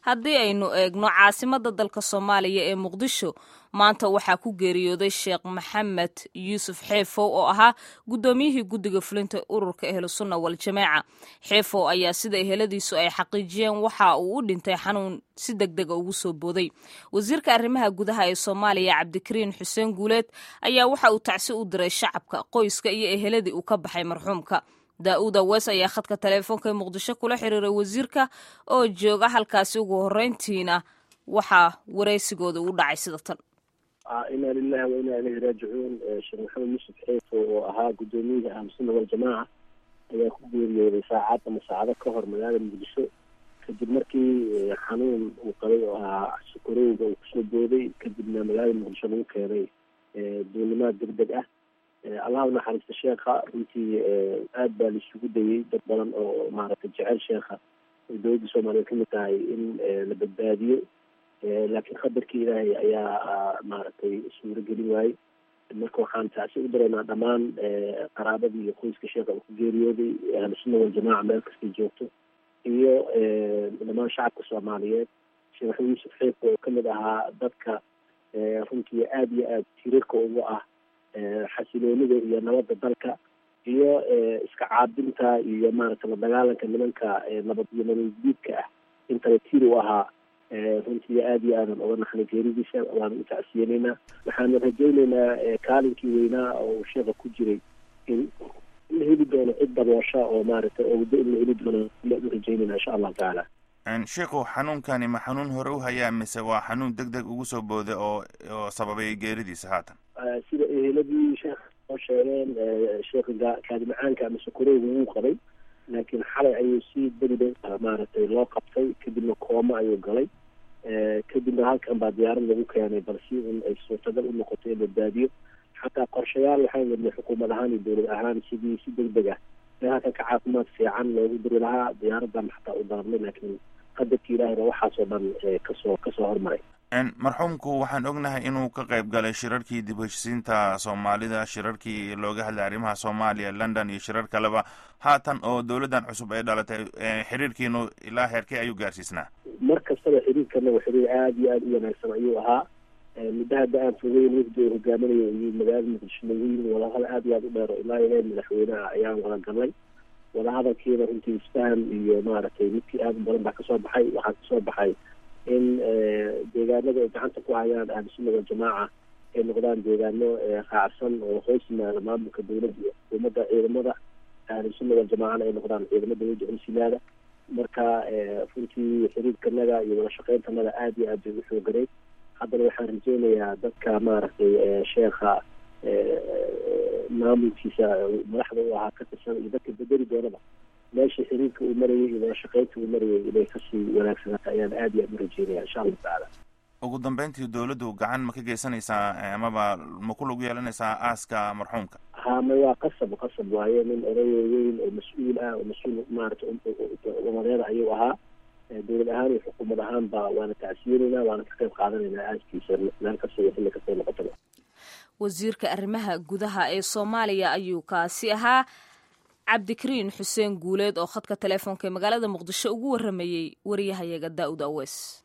haddii aynu eegno caasimadda dalka soomaaliya ee muqdisho maanta waxaa ku geeriyooday sheekh maxamed yuusuf xeefow oo ahaa guddoomiyihii guddiga fulinta ururka ehlusunna waljamaaca xeefow ayaa sida eheladiisu ay xaqiijiyeen waxa uu u dhintay xanuun si deg dega ugu soo booday wasiirka arrimaha gudaha ee soomaaliya cabdikariin xuseen guuleed ayaa waxa uu tacsi u diray shacabka qoyska iyo eheladii uu ka baxay marxuumka daa-uud awees ayaa khadka taleefoonka ee muqdisho kula xiriiray wasiirka oo jooga halkaasi ugu horreyntiina waxaa waraysigooda u dhacay sida tan inaa lilahi wa inaa ilayhi raajicuun sheekh maxamed yuusuf xeefo oo ahaa guddoomiyihii ahlusunna waljamaaca ayaa ku geeriyooday saacad ama saacado ka hor magaalada muqdisho kadib markii xanuun uu qabay oo ahaa sukarowga uu kusoo booday kadibna magaalada muqdisho lagu keenay duulimaad deg deg ah allah unaxariista sheekha runtii aad baa laisugu dayey dad badan oo maaragtay jecel sheekha ay dowladda soomaaliya kamid tahay in la badbaadiyo laakiin khabarkii ilaahay ayaa maaragtay suuro gelin waayey marka waxaan taasi u dareynaa dhammaan qaraabadii iyo qoyska sheekha uu ku geeriyooday ahlusunna waljamaaca meel kastay joogto iyo dhammaan shacabka soomaaliyeed sheekh maxamed yuusuf xeefka oo kamid ahaa dadka runtii aada iyo aada tirirka ugu ah xasiloonida iyo nabadda dalka iyo iska caabinta iyo maaragtay la dagaalanka nimanka nabad iyo nabadguudka ah intaba tiir u ahaa runtii aada iyo aadan oga naxnay geeridiisa waana u tacsiyanaynaa waxaana rajaynaynaa kaalinkii weynaa oo uu sheekha ku jiray in la heli doono cid daboosha oo maaragtay oo waddo in la heli doono u rajaynayna insha allahu tacaala sheikhu xanuunkani ma xanuun hore u hayaa mise waa xanuun deg deg ugu soo booday oo oo sababay geeridiisa haatan sida eheladii sheekh oo sheegeen sheekha kaadimacaanka ama sokorowga wuu qabay laakiin xalay ayuu si degdeg maaragtay loo qabtay kadibna kooma ayuu galay kadibna halkan baa diyaarad lagu keenay balse in ay suurtagal u noqoto in badbaadiyo xataa qorshayaal waxaan wadnay xukuumad ahaan iyo dowlad ahaan sidii si deg deg ah ee halkan ka caafimaad fiican loogu diri lahaa diyaaradan xataa u darnay laakiin qadarki ilaahayna waxaasoo dhan kasoo kasoo hormaray marxuumku waxaan ognahay inuu ka qayb galay shirarkii dib heshisiinta soomaalida shirarkii looga hadlay arrimaha soomaaliya london iyo shirar kaleba haatan oo dowladdan cusub ay dhalatay xiriirkiinu ilaa heerkee ayuu gaarsiisnaa mar kastaba xiriirkana waa xiriir aada iyo aada u wanaagsan ayuu ahaa muddo hadda aan fogeyn wafdi oo hogaaminayo iyo magaalada muqdisho lagu yimi wadahadal aada iyo aada u dheer oo ilaa ilaa madaxweynaha ayaan wada galnay wadahadalkiina runtii isfahan iyo maaragtay midkii aada u badan baa kasoo baxay waxaa kasoo baxay in deegaanada ay gacanta ku hayaan ahlusunna waljamaaca ay noqdaan deegaano raacsan oo hoos yimaada maamulka dowladda iyo xukuumadda ciidamada ahlusunna waljamaacana ay noqdaan ciidamo dowladda hoosimaada marka runtii xiriirkanaga iyo wada shaqeyntanaga aada iyo aad bay u xooganeyd haddana waxaan rajeynayaa dadka maaragtay sheekha maamulkiisa madaxda u ahaa ka tirsan iyo dadka bedeli doonaba meesha xiriirka uu marayay iyo wada shaqeynta uu marayay inay kasii wanaagsanaato ayaan aada iyo aada u rajeynaya insha allahu tacaala ugu dambeyntii dowladdu gacan ma ka geysanaysaa amaba ma ku lug yeelanaysaa aaska marxuumka ha ma waa qasab qasab waaye nin odayo weyn oo mas-uul ah oo mas-uul maarata umadeeda ayuu ahaa dowlad ahaan iyo xukuumad ahaan ba waana tacsiyenaynaa waana ka qayb qaadanaynaa aaskiisa meel kasta iyo xilli kastay noqotaba wasiirka arrimaha gudaha ee soomaaliya ayuu kaasi ahaa cabdikariin xuseen guuleed oo khadka teleefoonka ee magaalada muqdisho ugu waramayey wariyahayaga daa'ud awees